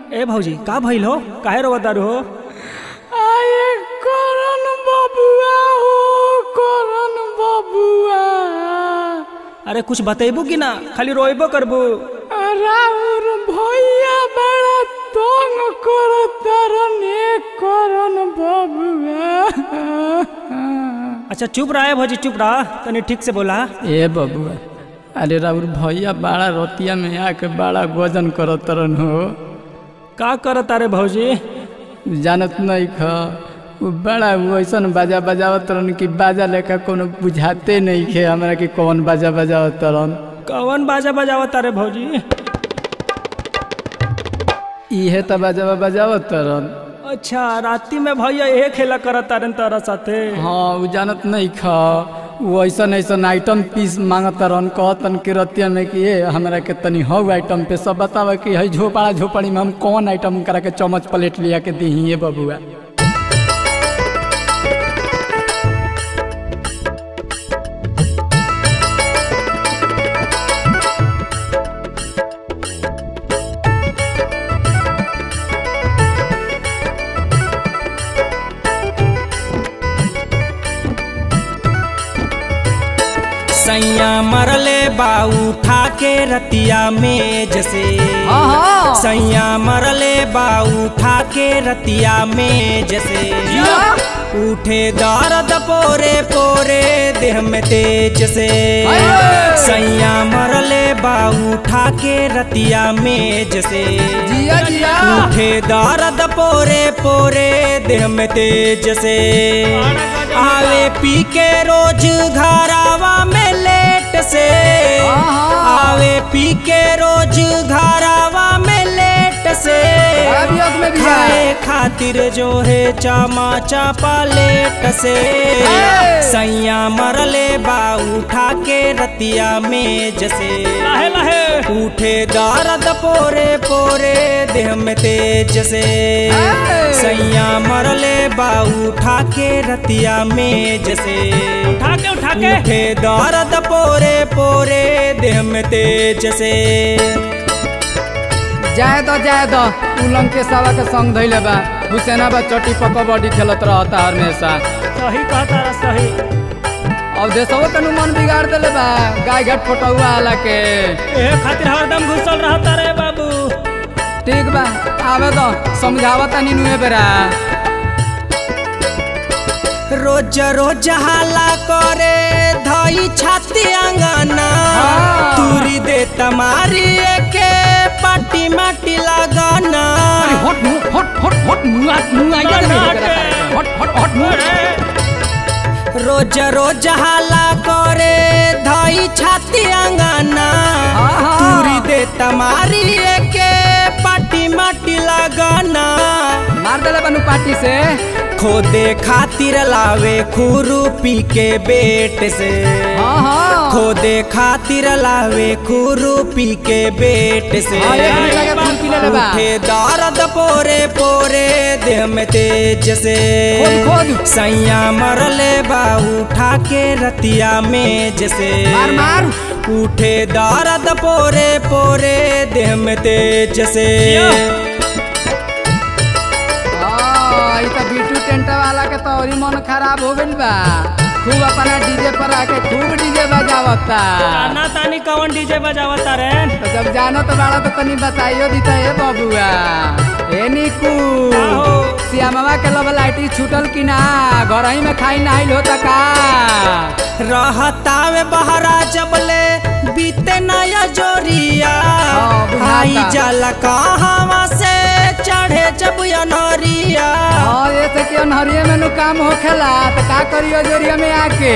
ए भौजी का भइल हो काहे रोवत दारू हो आए करन बबुआ हो करन बबुआ अरे कुछ बतेबू कि ना खाली रोइबो करबू राउर भैया बड़ा तंग करतारन एक करन बबुआ अच्छा चुप रहा है भौजी चुप रहा तनी ठीक से बोला ए बबुआ अरे राउर भैया बड़ा रोतिया में आके बड़ा गोजन करतरन हो का करत अरे भौजी जानत नहीं ख उ बड़ा वैसन बाजा बजावत रहन कि बाजा लेकर कोनो बुझाते नहीं खे हमरा कि कौन बाजा बजावत रहन कौन बाजा बजावत अरे भौजी इहे त बाजा बजावत रहन अच्छा राती में भैया यही खेला करत तारन तारा साथे हाँ उ जानत नहीं ख उ ऐसन ऐसन आइटम पीस मांगत रहन कहतन कि रतिया में कि ए हमरा के तनी हौ आइटम पे सब बतावा कि है झोपड़ा झोपड़ी में हम कौन आइटम करा के चम्मच प्लेट लिया के दीही बबुआ सैया मरले बाऊ उठा के रतिया में जैसे सैया मरले बाऊ उठा के रतिया में जैसे उठे दर्द पोरे पोरे देह में तेज से सैया मरले बाऊ उठा के रतिया में जैसे जिया जिया उठे दर्द पोरे पोरे देह में तेज से आवे पी के रोज घरावा में लेट से आवे पी के रोज घरावा में लेट से अभियोग में भी खाए है। खातिर जो है चामा चापा लेट से सैया मरले बा उठा के रतिया में जैसे लहे लहे उठे दर्द पोरे पोरे देह में तेज से सैया मरले बा उठा के रतिया में जैसे उठा के उठा के उठे दर्द पोरे पोरे देह में तेज से जाए दो जाए दो उलंग के सावा के संग धैले बा हुसैना बा चटी पकबडी खेलत रहता हमेशा सही कहता रहा सही अब देशवा तनु मन बिगाड़ देले बा गाय घाट फोटुआ आला के ए खातिर हरदम घुसल रहता रे बाबू ठीक बा आवे दो समझावा तनी नुए बेरा रोज रोज हाला करे धई छाती अंगना हाँ। तुरी दे तमारी के पाटी माटी लगाना हट मु हट हट हट मुआ मुआ ये नहीं करा करे हट हट हट मु रोज रोज हाला करे धई छाती अंगना हाँ। तुरी दे तमारी के पाटी माटी लगाना मार देले बनु पार्टी से खोदे खातिर लावे खुरुपी के बेट से हां हां खोदे खातिर लावे खुरुपी के बेट से हाँ, एक मिनट लगे फूल पी ले बा। उठे दर्द पोरे पोरे देह में तेज से खोद, खोद। सैया मरले बा उठा के रतिया में जैसे मार मार उठे दर्द पोरे पोरे देह में तेज से हां ई त बीटू टेंट वाला के तो और मन खराब हो गइल बा खूब अपना डीजे पर आके खूब डीजे बजावता ताना तानी कौन डीजे बजावता रे तो जब जानो तो बड़ा तो तनी बताइयो दीता ए बबुआ ए निकू का हो? श्यामवा के लब लाइटी छूटल कि ना घर ही में खाई नाइल होता का रहतावे बहरा जबले बीते नया जोरिया हाँ, बुझाता। आई जाला कहवा से चढ़े जब अनहरिया और ऐसे कि अनहरिये में नु काम होखेला तो का करियो जोरिया में आके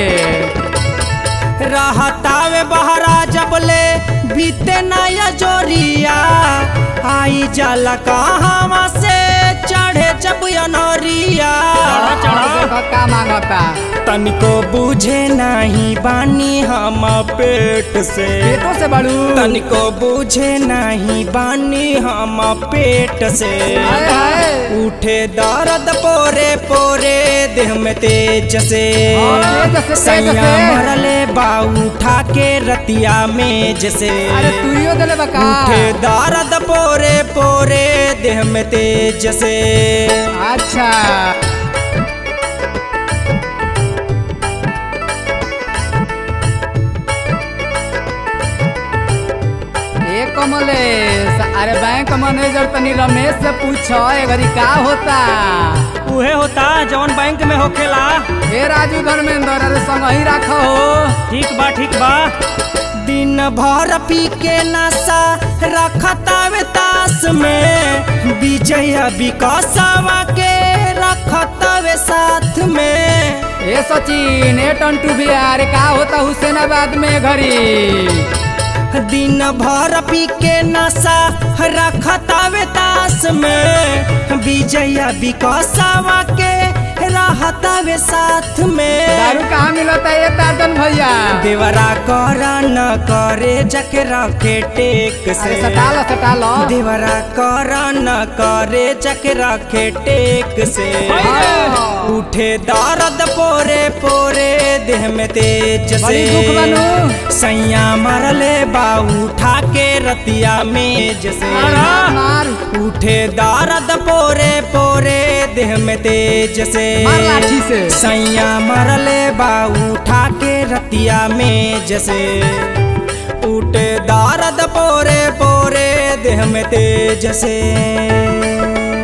रहतावे बहरा जबले बीते नया जोरिया आई जाला कहवा से चढ़े जब अनहरिया देखो का मांगता तनिको बुझे नहीं बानी हम पेट से पेटो से बड़ू तनिको बुझे नहीं बानी हम पेट से हाय हाय उठे दर्द पोरे पोरे देह में तेज से हाँ, तेज से, तेज सैया से। मरले बा उठा के रतिया में जैसे अरे तुरियो देले बका उठे दर्द पोरे पोरे देह में तेज से अच्छा ए कमलेश अरे बैंक मैनेजर तनी रमेश से पूछो ए घड़ी का होता उहे होता जौन बैंक में होखेला हे राजू धर्मेंद्र अरे संग ही रखो हो ठीक बा ठीक बा दिन भर पी के नशा रखतावे तास में विजय विकासवा के रखतावे साथ में ए सचिन ए टंटू भैया अरे का होता हुसैनाबाद में घड़ी दिन भर पी के नशा रखतावे तास में विजय विकासवा के रहतावे साथ में दारू कहाँ मिलता है ये तारतन भैया देवरा कर न करे जके रखे टेक अरे से सटा लो सटा लो देवरा कर न करे जके रखे टेक से हाँ। उठे दर्द पोरे पोरे देह में तेज से बड़ी दुख बनू। सैया मरले बा उठा के रतिया में जसे मार उठे दर्द पोरे पोरे देह में तेज से मार लाठी से। सैया मरले बा उठा के रतिया में जसे उठे दर्द पोरे पोरे देह में तेज से